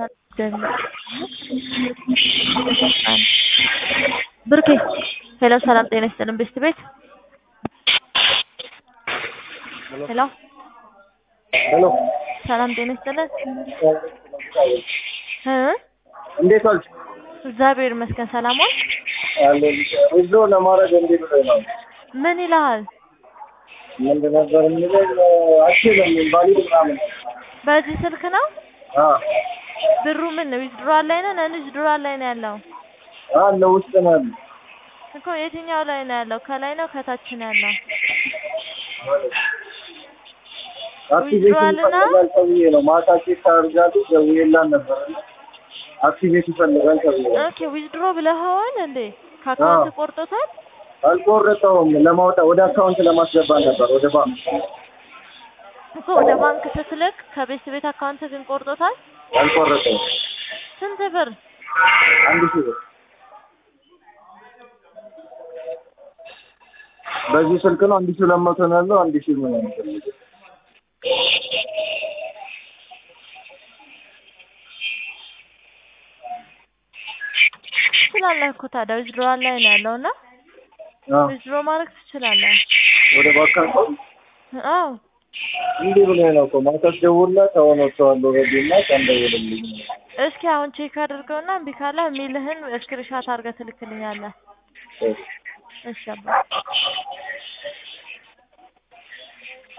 ብሩኬ ሄሎ ሰላም ጤና ይስጥልን ቤስት ቤት ሄሎ ሄሎ ሰላም ጤና ይስጥልን እ እንዴት ዋልሽ? እግዚአብሔር ይመስገን ሰላም ዋል አለን እዞ ለማድረግ እንዴት ነው? ምን ይልሃል ምንድን ነበር የሚለኝ አችልም ኢንቫሊድ ምናምን በዚህ ስልክ ነው አ ብሩ ምን ነው ዊዝድሮዋል ላይ ነው ነን ዊዝድሮዋል ላይ ነው ያለው አለ ውስጥ ነው ያለው። እኮ የትኛው ላይ ነው ያለው ከላይ ነው ከታች ነው ያለው አክቲቬሽን ዊዝድሮዋል እና ይፈልጋል ተብዬ ነው ማታ ቼክ አድርጋለሁ ደውዬላት ነበር እና አክቲቬት ይፈልጋል ተብዬ ነው። ኦኬ ዊዝድሮ ብለኸዋል እንዴ ከአካውንት አዎ። ቆርጦታል አልቆረጠውም ለማውጣት ወደ አካውንት ለማስገባት ነበር ወደ ባንክ እኮ ወደ ባንክ ስትልክ ከቤት ቤት አካውንት ግን ቆርጦታል አልቆረጠውም። ስንት ብር አንድ ሺህ ብር በዚህ ስልክ ነው አንድ ሺህ ሁለት መቶ ነው ያለው አንድ ሺህ ምን ነው ትችላለህ እኮ ታዲያ ዊዝድሮዋል ላይ ነው ያለው እና አዎ ዊዝድሮ ማድረግ ትችላለህ ወደ ባንክ አካውንት አዎ እንዲህ ብሎ ነው እኮ ማታ ስደውልላት አሁን ወጥተዋል ኦልሬዲ እና ቀን ደውልልኝ እስኪ አሁን ቼክ አድርገውና እምቢ ካለ የሚልህን ስክሪንሻት አድርገህ ትልክልኛለህ እሺ እሺ አባ